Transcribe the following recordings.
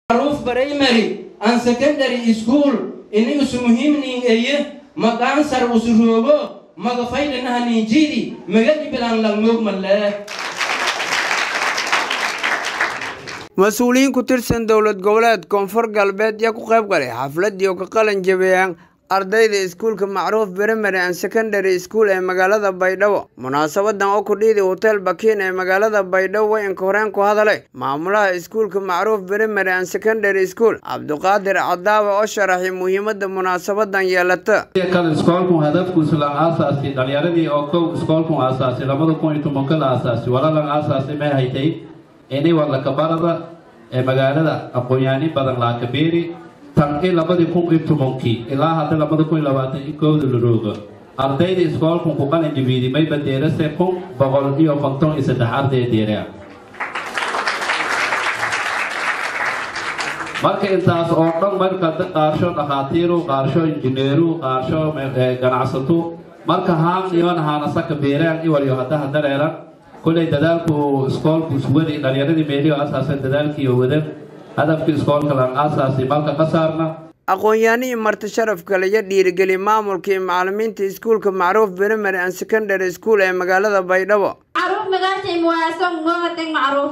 macruuf primary and secondary school ini isu muhiimnin eye maqaansar usuroogo magafaydhanahaninjidi magadi bilaan langmoogmalee mas-uuliyiin ku tirsan dowlad goboleed koonfur galbeed yaa ku qayb galay xafladii oo ka qalin jabeeyaan ardayda iskuulka macruuf primary and secondary school ee magaalada baydhabo munaasabadan oo kudhiidi hotel bakiin ee magaalada baydhabo wayanka horeen ku hadalay maamulaha iskuulka macruuf primary and secondary school cabduqaadir cadaawe oo sharaxay muhiimada munaasabadan yeelata kan iskoolku hadafkiisu la aasaasi dhalinyaradii oo kow iskoolku aasaasi labada kun iyo tobanka la aasaasi walalan aasaasi may haytay ini wadlakabarada ee magaalada aqoonyaani badan laakabeeri tan i labadii kun iyo tobankii ilaa hadda labada kun iyo labaatan iyo kowda la rooga ardayda iskoolku ku qalin jabiidi may badeerase kun boqol iyo konton iyo saddex arday deerea marka intaas oo dhan marka qaarsho dhakhaatiiru qaarsho injineeru qaarsho ganacsato marka haan iyoon haanasaka beeraan iwaliyo haddaha dareeran kolay dadaalku iskoolku iswadi dhalinyaradii meeliyo asaaseen dadaalkiiyo wadan hadafkii iskoolka lan aasaasi malka ka saarna aqoon-yahanihii marti sharafka laga dhiirigeliy maamulka iyo macalimiinta iskuulka macruuf primary and secondary school ee magaalada baydhabo معروف مقاسي مواسم موتك معروف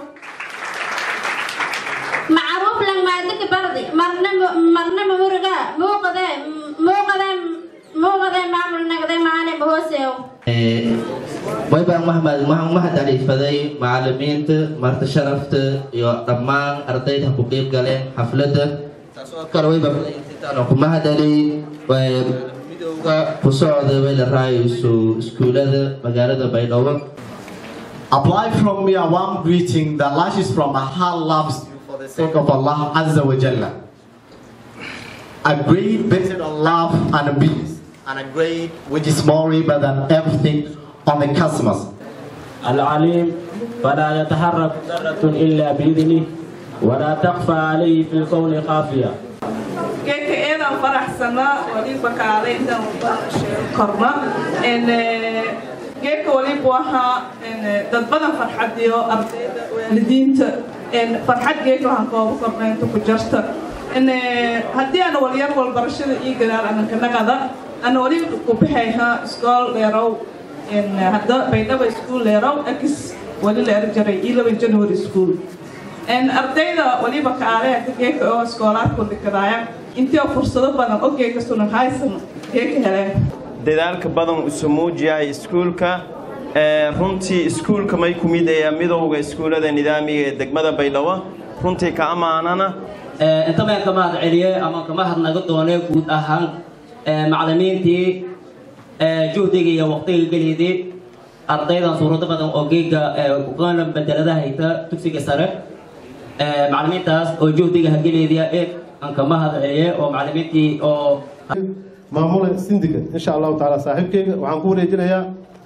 معروف لك ما عندك بردي مرنا مرنا مرقا مو قذا مو قذا مو قذا معمل نقذا معاني بهوسيو waybaan maxmed waxaan mahad caliifaday macalimiinta marti sharafta iyo dhammaan ardayda ku qeyb galeen xafladda taasoo kale wayba intaan ku mahad celiyey midowga ku socda way la raayayso iskuulada magaalada baydhabo Apply from me a warm greeting that lashes from my heart loves you for the sake of Allah Azza wa Jalla. A grade based on love and peace, and a grade which is more river than everything on the customers. العليم فلا يتحرك ذرة إلا بإذنه ولا تخفى عليه في الكون خافية geedka eedaan faraxsana waliba kaaleyntan korna geedka waliba waxaa dad badan farxadiyo ardayda waalidiinta farxad geedka waxaan kooba kornaynta ku jarta haddii aan walyar walbarashada ii gadaal anankanagada ana wali ku baxayha iskool dheerow hadda baydhaba iskuul leerow x wali la er jaray eleven january school ardayda waliba kaaleha geeka oo iskoolaadku dhikadaaya intii oo fursado badan oo geeka sunan haysan geeka heleen dadaalka badan isu muujiyahay iskuulka runtii iskuulka may ku mid ayaa midowga iskuullada nidaamiga ee degmada baydhabo runtii ka ammaanana inta baan ka mahad celiyey ama ka mahad naga doonay guud ahaan macalimiintii juhdiga iyo waqtiga geliydii ardaydan suurado badan oo geega uqaana bedelada hayta dugsiga sare macalimiintaas oo juhdiga hageleediya eed aan ka mahad celiyey oo macalimiintii oo maamula sindiga insha allahu tacaala saaxiibkeyga waxaan ku wareejinayaa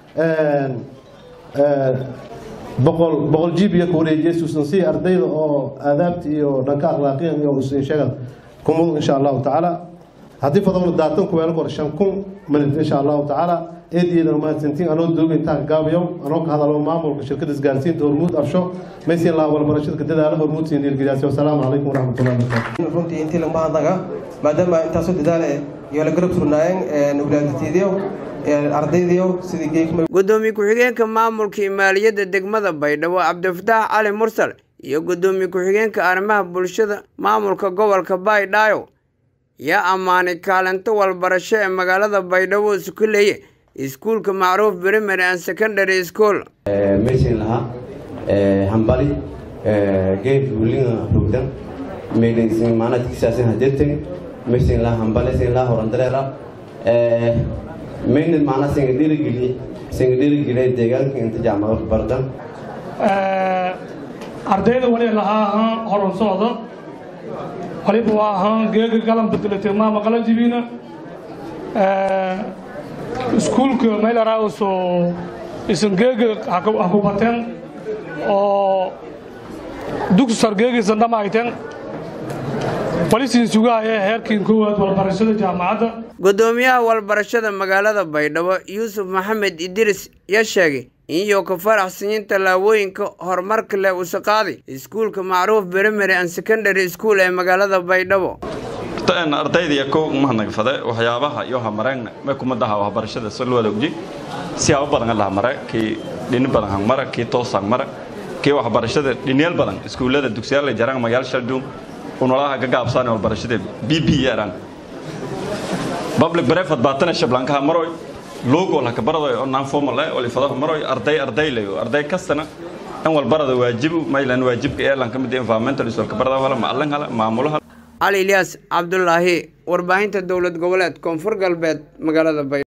boqol boqol jibiya ku wareejiyay suusansi ardayda oo aadaabta iyo dhanka akhlaaqiyan iyo sheegad kumud insha allahu tacaala haddii fadowna daatan kuweelo kor shan kun minit insha allahu tacaala eedeeda mahadsantiin anoo dooga intaa gaabiyo anoo ka hadalo maamulka shirkada isgaarsiinta hormuud afsho maysin laha walbarashada ka dadaala hormuud siin dhiirgeliyaasi wasalaamu calaykum waraxmatullahi wabarakaatu runtii intii lagma hadlaga maadaama intaasoo dadaale iyo la garab turnaayeen walaadatiidiyo ardaydiyo sidii geekma gudoomiye ku-xigeenka maamulka iyo maaliyadda degmada baydhabo cabdifataax cali mursal iyo gudoomiye ku-xigeenka arrimaha bulshada maamulka gobolka baydhaayo yaa ammaanay kaalinto walbarasho ee magaalada baydhabo isku leeye iskuulka macruuf primary and secondary school maysin lahaa hambali geed buulinga rugdan meydinsin maanadkiisaasin hadirtin maysin lahaa hambali sin lahaa horandareera maynad macna singa dhiirigeliye singa dhiirigeliye deegaanka inta jaamacad bardan ardayda wali lahaa ahaan horan socda waliba waa ahaan geega galan bedelatay maama qalan jibiina iskuulka meelaraauso isan geega haku bateen oo dugsi sar geegiisan dhamaayteen walisin sugaaya heerkiin koowaad walbarashada jaamacadda gudoomiyaha walbarashada magaalada baydhabo yuusuf maxamed idris yaa sheegay in iyo ka faraxsanyin tallaabooyinka horumarka leh uu saqaaday iskuulka macruuf primary and secondary school ee magaalada baydhabo ardayda kow mahadnagfade waxyaabaha iyo hamareen may kumadaha waxbarashada si loo wada ogji siyaabo badan la hamare kii dhini badan hangmara kii toos hangmara kii waxbarashada dhiniyal badan iskuullada dugsiyada jarang magaal shaldum unolaha ka gaabsaan waxbarashada bb yaran public brevet baatana shablanka maroy logo la ka barado oo non formal ah oo ifado maroy arday arday leeyo arday kastana in walbarada waajibu maylan waajibka ee lan kamid environmental isoo ka barada wala maalan hala maamulaha cali ilyaas cabdulaahi warbaahinta dowlad goboleed koonfur galbeed magaalada bay